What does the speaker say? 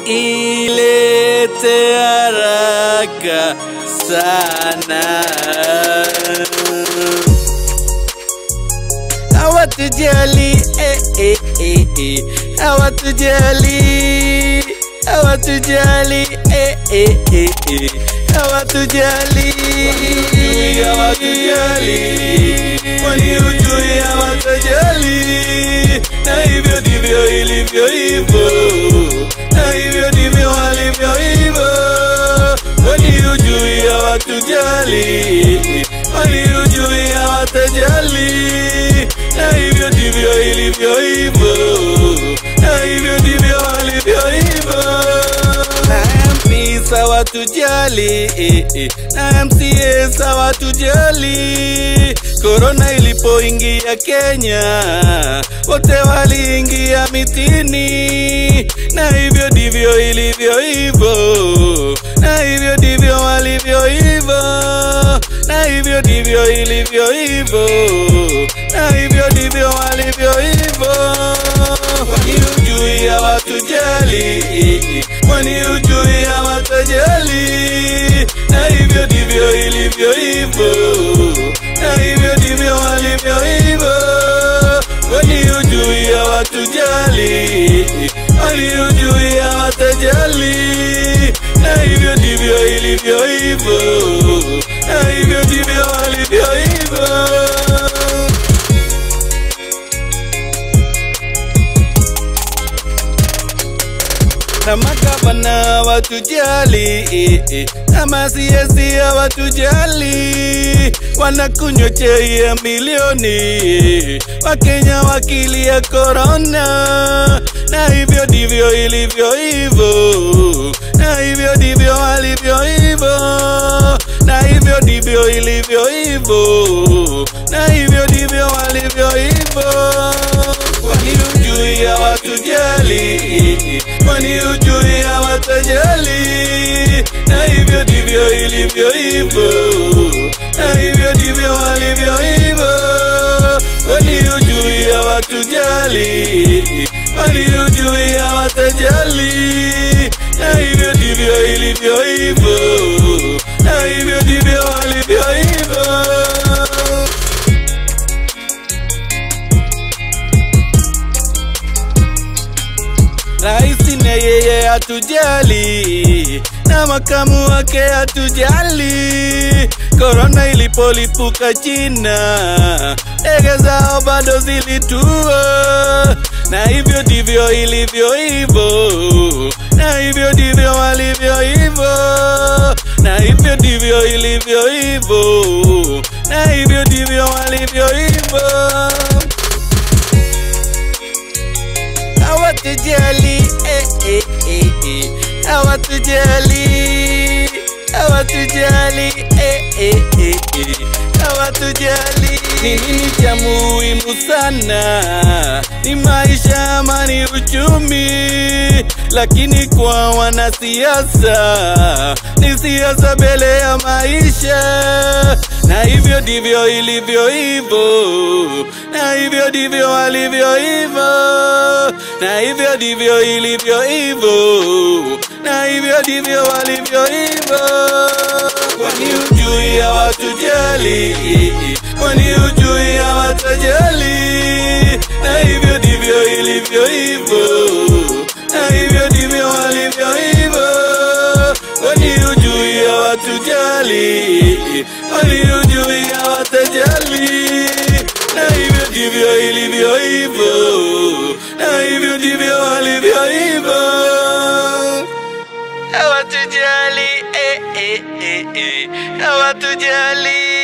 ilete haraka sana. Hawatujali, eh, eh, eh, eh. Hawatujali, hawatujali, eh, eh, eh, eh. Hawatujali, hawatujali, kwani hujui hawatujali, na hivyo ndivyo ilivyo hivyo, na hivyo ndivyo walivyo hivyo, kwani hujui hawatujali, kwani hujui hawatajali, na hivyo ndivyo ilivyo hivyo, na hivyo ndivyo walivyo hivyo na MP sawa tujali eh, eh, na MCA sawa tujali. Korona ilipoingia Kenya, wote waliingia mitini, na hivyo ndivyo ilivyo hivyo, na hivyo ndivyo walivyo hivyo, na hivyo ndivyo ilivyo hivyo, na hivyo ndivyo walivyo hivyo. Kwani hujui hawatujali, kwani hujui hawatajali, na hivyo ndivyo ilivyo hivyo, na hivyo ndivyo walivyo hivyo. Kwani hujui hawatujali, kwani hujui hawatajali, na hivyo ndivyo ilivyo hivyo, na hivyo ndivyo walivyo hivyo. na magavana hawatujali, eh, eh, na masiasi hawatujali, wanakunywa chai ya milioni, Wakenya wakilia korona, na hivyo ndivyo ilivyo hivyo, na hivyo ndivyo walivyo hivyo, na hivyo ndivyo ilivyo hivyo, na hivyo ndivyo walivyo hivyo. Kwani hujui hawatujali, kwani hujui hawatajali, na hivyo ndivyo ilivyo hivyo, na hivyo ndivyo walivyo hivyo. Kwani hujui hawatujali, kwani hujui hawatajali, na hivyo ndivyo ilivyo hivyo, na hivyo ndivyo walivyo hivyo. Raisi na yeye hatujali, na makamu wake hatujali. Korona ilipolipuka China, ndege zao bado zilitua, na hivyo ndivyo ilivyo hivyo, na hivyo ndivyo walivyo hivyo, na hivyo ndivyo ilivyo hivyo, na hivyo ndivyo walivyo hivyo. hawatujali eh, eh, eh, eh. hawatujali hawatujali eh, eh, eh, eh. hawatujali ni nini cha muhimu sana ni maisha ama ni uchumi lakini kwa wanasiasa ni siasa mbele ya maisha na hivyo ndivyo ilivyo hivyo na hivyo ndivyo walivyo hivyo na hivyo ndivyo ilivyo hivyo, na hivyo ndivyo walivyo hivyo. Kwani hujui hawatujali, kwani hujui hawatajali, na hivyo ndivyo ilivyo hivyo, na hivyo ndivyo walivyo hivyo. Kwani hujui hawatujali, kwani hujui hawatajali, na hivyo ndivyo ilivyo hivyo na hivyo ndivyo walivyo hivyo. Hawatujali, eh, eh, eh, eh. hawatujali